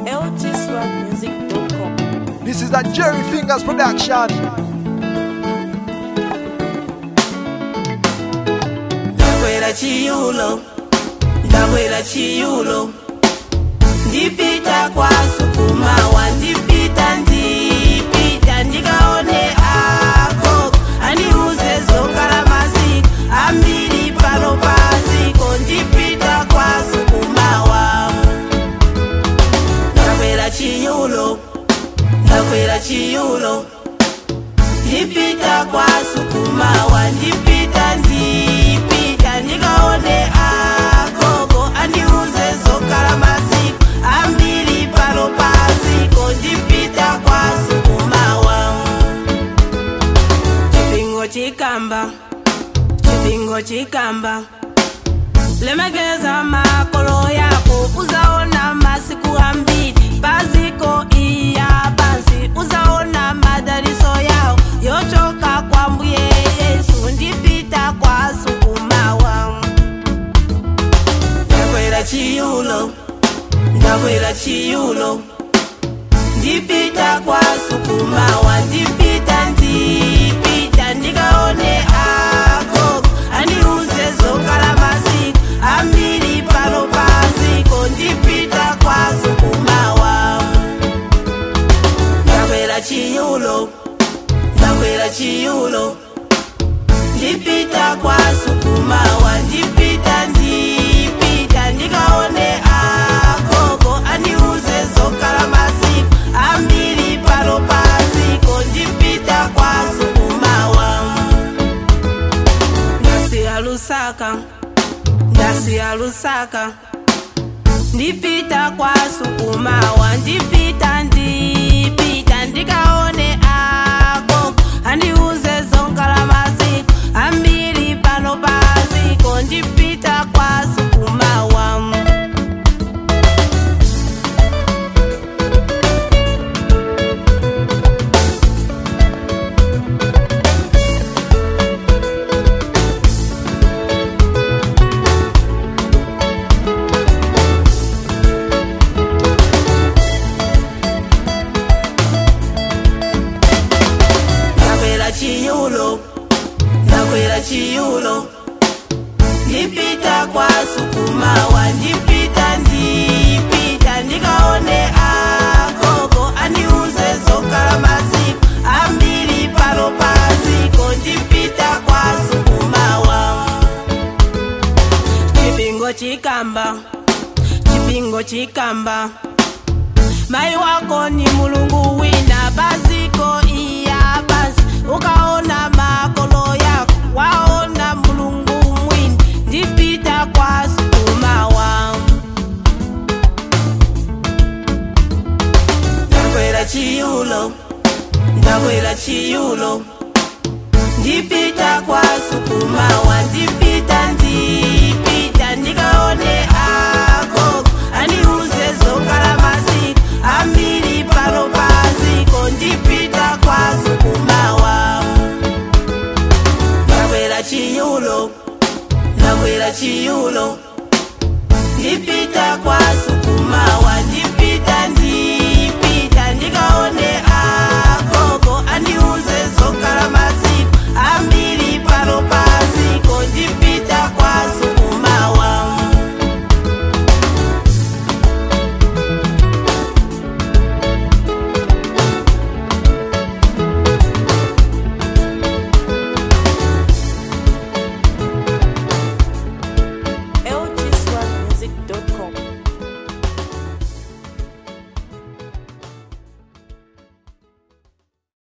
lgswagmusic.com. This is a Jerry Fingers production. ndakwera chiyulo ndakwera chiyulo ndipita kwa sukumawa ndipita ndipita ndikaone ako andiuze zokala maziko ambiri pano paziko ndipita kwa sukumawa ndakwera chiyulo ndakwera chiyulo ndipita kwa sukumawa ndipita ndipita ndikaone agogo andiuze zokala maziko ambiri pano paziko ndipita kwa sukumawa chipingo chikamba chipingo chikamba lemekeza makolo yako uzaona masiku ambiri paziko iya pansi uzaona madariso yawo yochoka kwa mbuye yesu ndipita kwa sukumawa ndakwera chiyulo ndakwera chiyulo ndipita kwa sukumawa ndipita ndipita ndikaone agogo andiuze zokala maziko ambiri pano paziko ndipita kwa sukumawa ndakwera chiyulo ndakwera chiyulo ndipita kwa sukumawa ndipita ndipita ndikaone agogo andiuze zokala maziko ambiri pano paziko ndipita kwa sukumawa ndasiya lusaka ndasiya lusaka ndipita kwa sukumawa ndipita ndipita ndikaone ako andiuze zonkala maziko ambiri pano paziko ndipita kwa sukumawa ndakwera chiyulo ndakwera chiyulo ndipita kwa sukumawa ndipita ndipita ndikaone agogo andiuze zokala maziko ambiri pano paziko ndipita kwa sukumawa chipingo chikamba chipingo chikamba mai wako ni mulungu wina paziko iya pansi ukaona makolo yako waona mulungu mwini ndipita kwa sukumawa ndakwera chiyulo ndakwera chiyulo ndipita kwa sukumawa